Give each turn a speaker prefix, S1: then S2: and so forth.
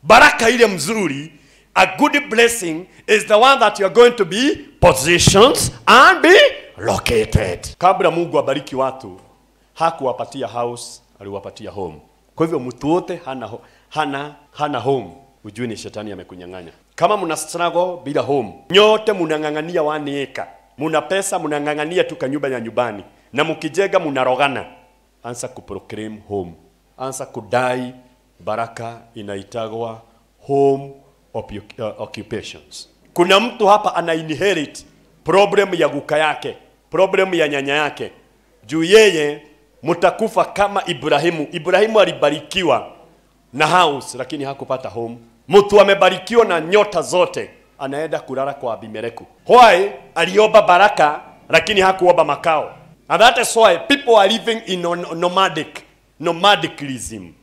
S1: baraka ile mzuri a good blessing is the one that you are going to be positioned and be located kabla mungu abariki watu hakuwapatia house aliwapatia home kwa hivyo mtu wote hana, ho- hana, hana home ujue ni shetani amekunyang'anya kama mna struggle bila home nyote mnang'ang'ania one acre muna pesa mnang'ang'ania tu kanyumba ya nyumbani na mkijenga mnarogana anza kuproclaim home anza kudai baraka inaitagwa home occu- uh, occupations kuna mtu hapa ana inherit problem ya guka yake problem ya nyanya yake juu yeye mtakufa kama Ibrahimu. Ibrahimu alibarikiwa na house lakini hakupata home. Mtu amebarikiwa na nyota zote anaenda kulala kwa Abimeleku. Why? Aliomba baraka lakini hakuomba makao. And that is why people are living in no- nomadic nomadicalism.